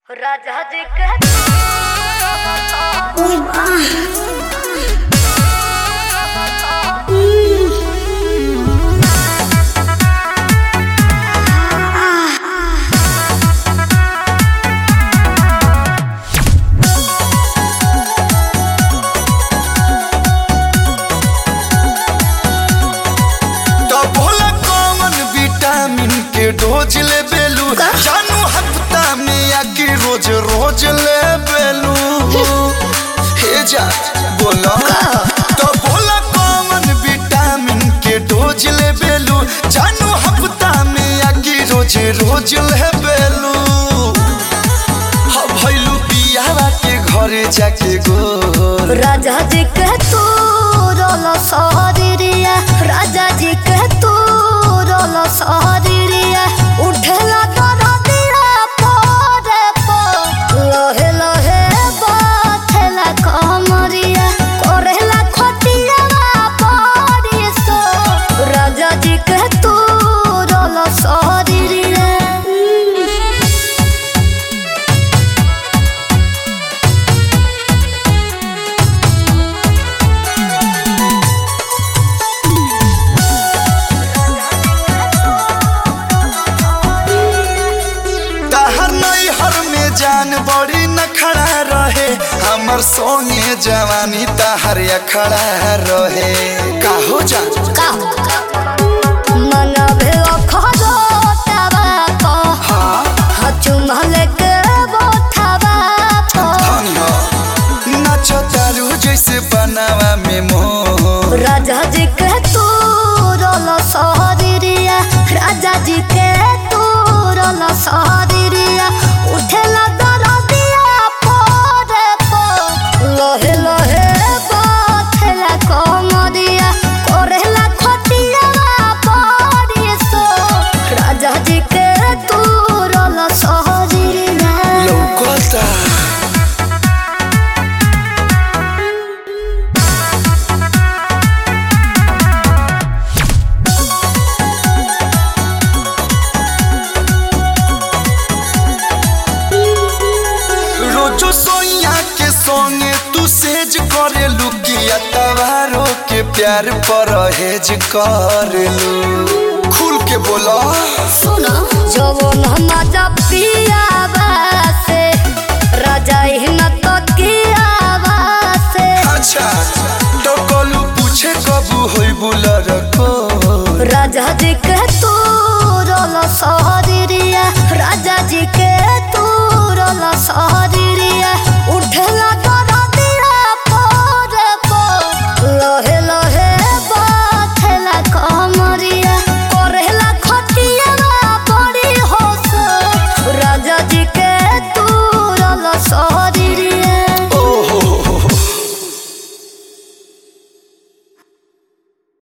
राजा जी के तो भोला कौन विटामिन के डोज ले बेलू जानू हफ्ता में या कि रोज रोज ले बेलू हे जा बोला तो भोला कौन विटामिन के डोज ले बेलू जानू हफ्ता में या कि रोज रोज ले बेलू हा भइलू पियावा के घरे जाके गो राजा जी के तू रोलो सहरिया राजा जी के तू रोलो सहरिया उठेला तोरा दिया पोरे पो लोहे लोहे बाथेला कमरिया कोरेला खटिया पड़ी सो राजा जी के तू रोलो सहरिया तहर नैहर में जान बड़ी न खड़ा रहे हमर सोने जवानी तहर अखड़ा रहे काहो जान मनभे अखरो तबा हाँ चुमल के बोथबा धन हो नाच तारू जैसे बनावा में मोह राजा जी के तू रोल सहरिया राजा जी के तू रोल सहरिया उठेला दरदिया पोरे पो लोहे लोहे बाथेला कमरिया कोरेला खटिया पड़ी सो राजा जी के तू रोल सहरिया लौकता रोजो सोइया के संगे तू सेज करे लुकिया तवारो के प्यार पर हेज करेलू खुल के बोला सुनो जवन मजा पियावा से राजा हिन तो कियावा से अच्छा तो कलू पूछे कबू होई बुलर को राजा जी के तू रोल सहरिया राजा जी के तू रोल सहरिया